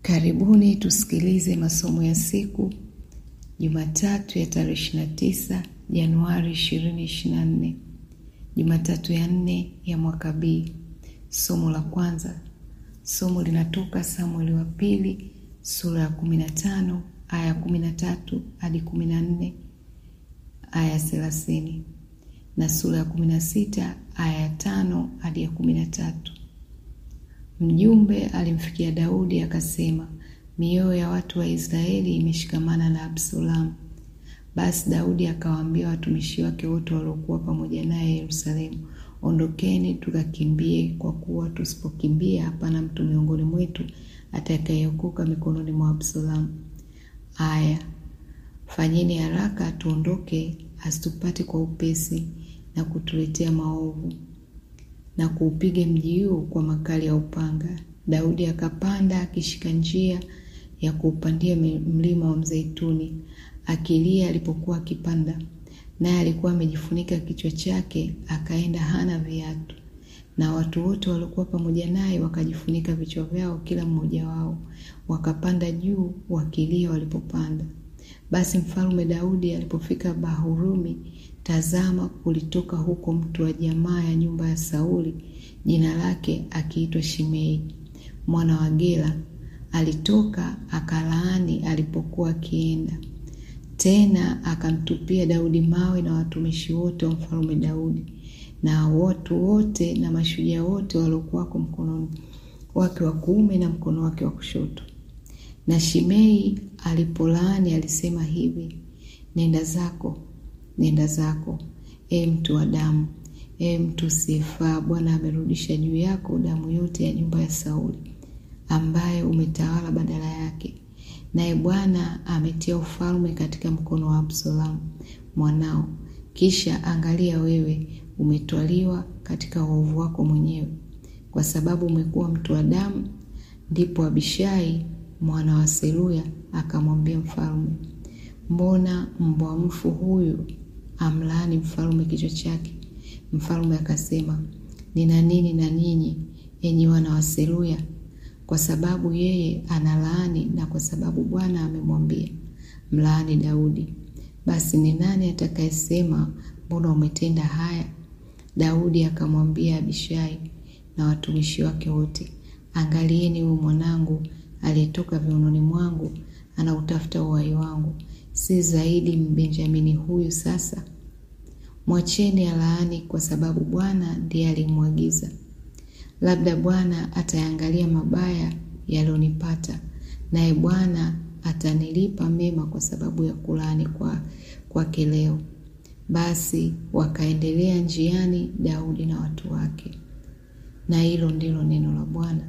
Karibuni tusikilize masomo ya siku Jumatatu ya tarehe 29 Januari 2024, Jumatatu ya nne ya mwaka B. Somo la kwanza, somo linatoka Samueli wa pili sura ya 15 aya ya 13 hadi 14 aya ya 30 na sura ya 16 aya ya 5 hadi ya 13. Mjumbe alimfikia Daudi akasema, mioyo ya watu wa Israeli imeshikamana na Absalomu. Basi Daudi akawaambia watumishi wake wote waliokuwa pamoja naye Yerusalemu, ondokeni tukakimbie, kwa kuwa tusipokimbia hapana mtu miongoni mwetu atakayeokoka mikononi mwa Absalomu. Aya, fanyeni haraka tuondoke, asitupate kwa upesi na kutuletea maovu na kuupiga mji huu kwa makali ya upanga. Daudi akapanda akishika njia ya kuupandia mlima wa Mzeituni, akilia alipokuwa akipanda, naye alikuwa amejifunika kichwa chake, akaenda hana viatu. Na watu wote waliokuwa pamoja naye wakajifunika vichwa vyao, kila mmoja wao, wakapanda juu wakilia walipopanda. Basi mfalme Daudi alipofika Bahurumi, tazama, kulitoka huko mtu wa jamaa ya nyumba ya Sauli, jina lake akiitwa Shimei mwana wa Gera. Alitoka akalaani alipokuwa akienda, tena akamtupia Daudi mawe na watumishi wote wa mfalme Daudi na watu wote na mashujaa wote waliokuwako mkononi wake wa kuume na mkono wake wa kushoto. Na Shimei alipolaani alisema hivi, nenda zako, nenda zako, e mtu wa damu, e mtu usiyefaa, Bwana amerudisha juu yako damu yote ya nyumba ya Sauli, ambaye umetawala badala yake, naye Bwana ametia ufalme katika mkono wa Absalomu mwanao. Kisha angalia, wewe umetwaliwa katika uovu wako mwenyewe, kwa sababu umekuwa mtu wa damu. Ndipo Abishai mwana wa Seruya akamwambia mfalme, mbona mbwa mfu huyu amlaani mfalme kichwa chake? Mfalme akasema, nina nini na ninyi, enyi wana wa Seruya? Kwa sababu yeye analaani na kwa sababu Bwana amemwambia mlaani Daudi. Basi ni nani atakayesema, mbona umetenda haya? Daudi akamwambia Abishai na watumishi wake wote, angalieni, huyu mwanangu aliyetoka viunoni mwangu anautafuta uhai wangu, si zaidi Mbenjamini huyu sasa? Mwacheni alaani, kwa sababu Bwana ndiye alimwagiza. Labda Bwana atayangalia mabaya yaliyonipata, naye Bwana atanilipa mema kwa sababu ya kulaani kwa kwake leo. Basi wakaendelea njiani, Daudi na watu wake. Na hilo ndilo neno la Bwana.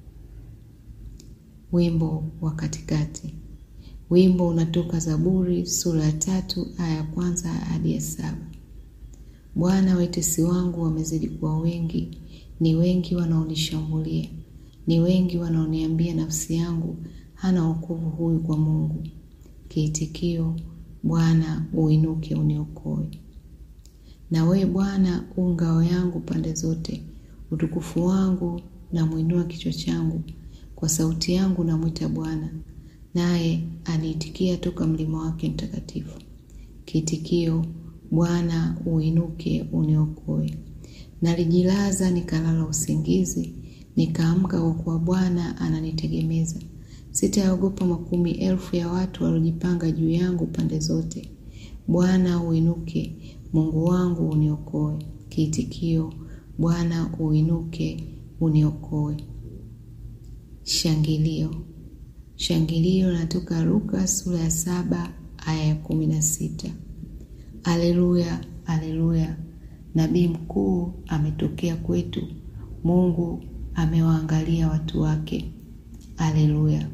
Wimbo wa katikati. Wimbo unatoka Zaburi sura ya tatu aya ya kwanza hadi ya saba. Bwana, watesi wangu wamezidi kuwa wengi, ni wengi wanaonishambulia, ni wengi wanaoniambia nafsi yangu, hana wokovu huyu kwa Mungu. Kiitikio: Bwana uinuke uniokoe. Na wewe Bwana u ngao yangu pande zote, utukufu wangu na mwinua kichwa changu. Kwa sauti yangu namwita Bwana, naye aniitikia toka mlima wake mtakatifu. Kiitikio: Bwana uinuke uniokoe. Nalijilaza nikalala usingizi, nikaamka kwa kuwa Bwana ananitegemeza. Sitaogopa makumi elfu ya watu waliojipanga juu yangu pande zote. Bwana uinuke, Mungu wangu uniokoe. Kiitikio: Bwana uinuke uniokoe. Shangilio. Shangilio linatoka Luka sura ya saba aya ya kumi na sita. Aleluya, aleluya! Nabii mkuu ametokea kwetu, Mungu amewaangalia watu wake. Aleluya.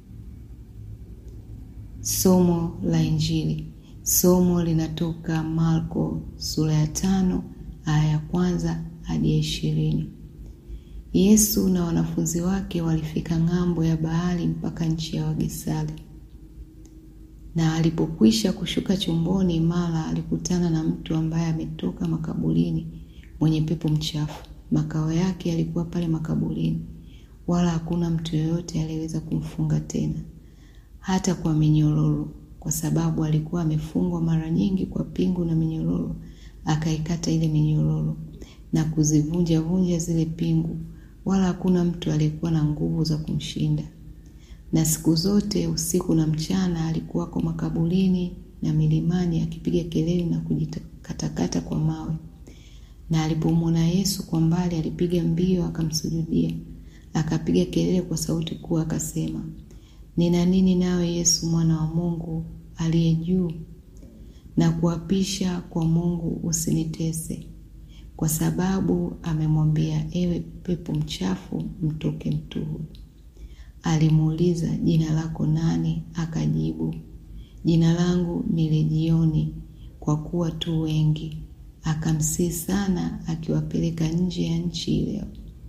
Somo la Injili. Somo linatoka Marko sura ya tano aya ya kwanza hadi ya ishirini. Yesu na wanafunzi wake walifika ng'ambo ya bahari mpaka nchi ya Wagesali. Na alipokwisha kushuka chomboni, mara alikutana na mtu ambaye ametoka makaburini, mwenye pepo mchafu. Makao yake yalikuwa pale makaburini. wala hakuna mtu yeyote aliyeweza kumfunga tena, hata kwa minyororo, kwa sababu alikuwa amefungwa mara nyingi kwa pingu na minyororo. Akaikata ile minyororo na kuzivunja vunja zile pingu, wala hakuna mtu aliyekuwa na nguvu za kumshinda. Na siku zote usiku na mchana alikuwako makaburini na milimani akipiga kelele na kujikatakata kwa mawe. Na alipomwona Yesu kwa mbali, alipiga mbio akamsujudia, akapiga kelele kwa sauti kuu akasema, nina nini nawe Yesu, mwana wa Mungu aliye juu? Na kuapisha kwa Mungu usinitese. Kwa sababu amemwambia, ewe pepo mchafu, mtoke mtu huyu. Alimuuliza, jina lako nani? Akajibu, jina langu ni Lejioni, kwa kuwa tu wengi. Akamsihi sana, akiwapeleka nje ya nchi ile.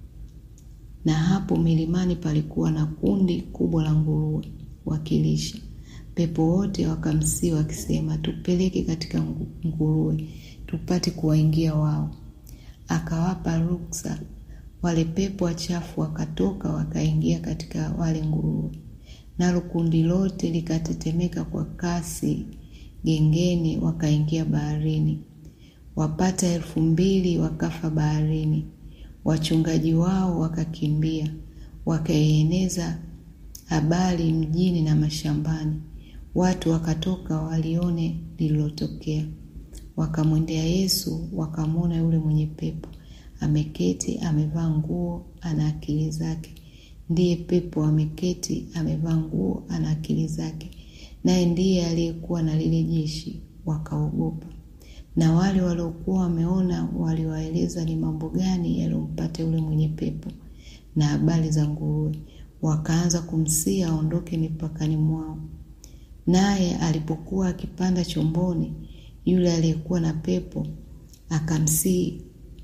Na hapo milimani palikuwa na kundi kubwa la nguruwe wakilisha. Pepo wote wakamsihi wakisema, tupeleke katika nguruwe, tupate kuwaingia wao. Akawapa ruksa. Wale pepo wachafu wakatoka wakaingia katika wale nguruwe, nalo kundi lote likatetemeka kwa kasi gengeni, wakaingia baharini. Wapata elfu mbili wakafa baharini. Wachungaji wao wakakimbia, wakaieneza habari mjini na mashambani. Watu wakatoka walione lililotokea, wakamwendea Yesu, wakamwona yule mwenye pepo ameketi amevaa nguo, ana akili zake. Ndiye pepo ameketi amevaa nguo, ana akili zake, naye ndiye aliyekuwa na lile jeshi. Wakaogopa. Na wale waliokuwa wameona waliwaeleza ni mambo gani yaliyompata yule mwenye pepo na habari za nguruwe, wakaanza kumsihi aondoke mipakani mwao. Naye alipokuwa akipanda chomboni, yule aliyekuwa na pepo akamsihi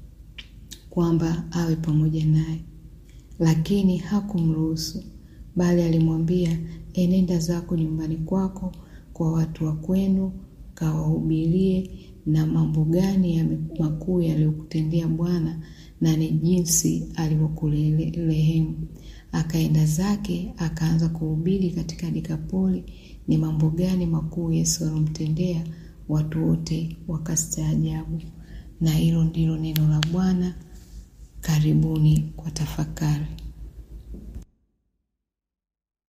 kwamba awe pamoja naye, lakini hakumruhusu, bali alimwambia, enenda zako nyumbani kwako, kwa watu wa kwenu, kawahubirie na mambo gani ya makuu yaliyokutendea Bwana na ni jinsi alivyokurehemu. Akaenda zake akaanza kuhubiri katika Dekapoli ni mambo gani makuu Yesu alomtendea. Watu wote wakastaajabu. Na hilo ndilo neno la Bwana. Karibuni kwa tafakari.